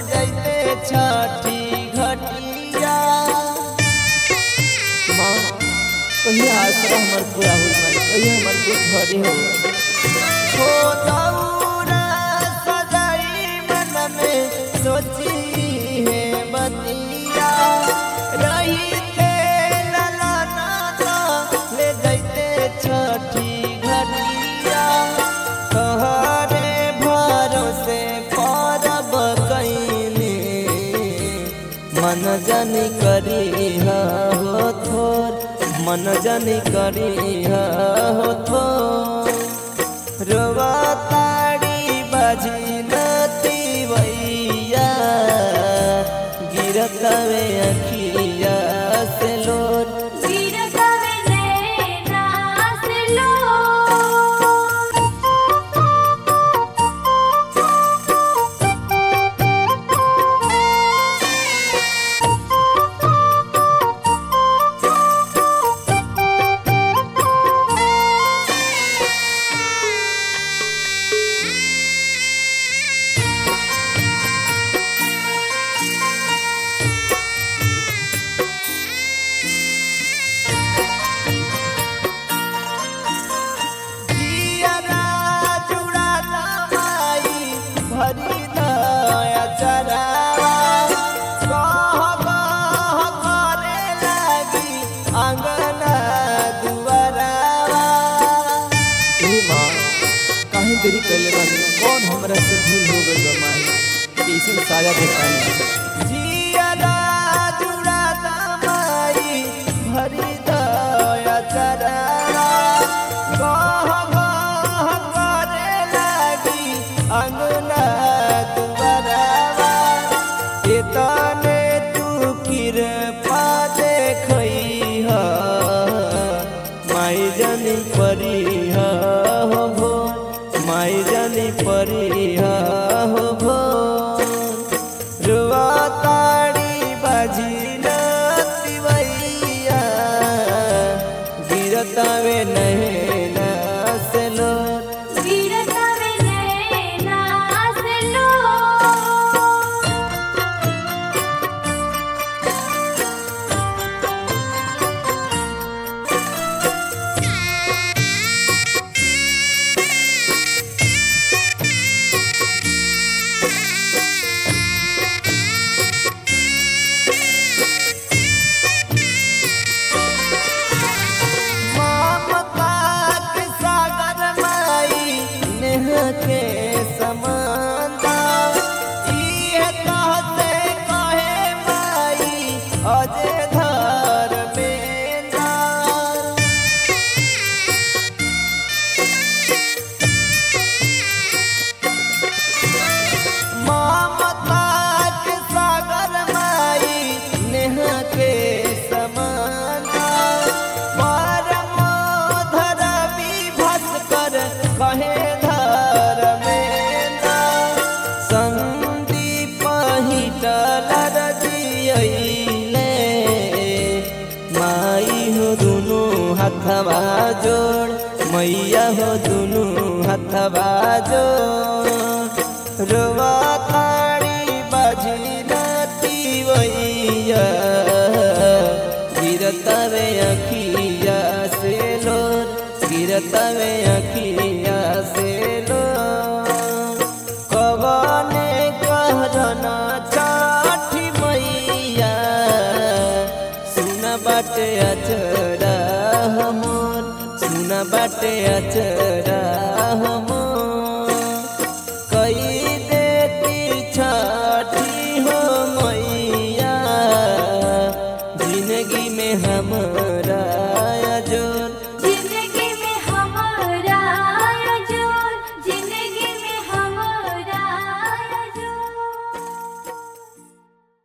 जैते छठी घटिया माँ कहिया आसरा हमर पूरा हो माई कहिया हमर दुख भरी हो हो दौरा सजाई मन में सोची है बतिया रही थे लला नाता ले जैते छठी घटिया तोहरे भरोसे परब कैली मन जनी करी हो थोर मन जनी करी हो थोर रोवा ताड़ी बाजी नती वैया गिरत वे अखिया से लोर गिरतवे नैना से लो जियरा जुड़ाता माई भरी दया चरावा कह कह करे लागी आंगना दुआरावा ए माँ काहे देरी कैले बानी कौन हमरा से भूल हो गइल बा माई कैसे साजा देखानी जियरा जुड़ाता माई भरी दया चरावा कह कह करे लागी अंगना दुआरावा एतने तू कृपा देखई ह माई जनी परी हो भो माई जनी परी हो भो रुआ ताड़ी बाजी नती वैया गिरतावे नैना से लोर गिरतवे नैना से लो ममता के सागर माई नेह के समानता इहे कहते कहे माई अजे धर बेंदा ममता के सागर माई नेह के समानता परम धर विभस्कर कहे धर मेंदा संदीप हिटलर जियले माई हो दुनु हथवा जोड़ मैया हो दुनु हथवा जोड़ रोवा ताड़ी बाजी नती वैया गिरतवे अखिया से लोर गिरतवे अखिया से लोर कवने कहरना चाठी मैया सुन बाटे अचरा हमर सुन बाटे अचरा हमर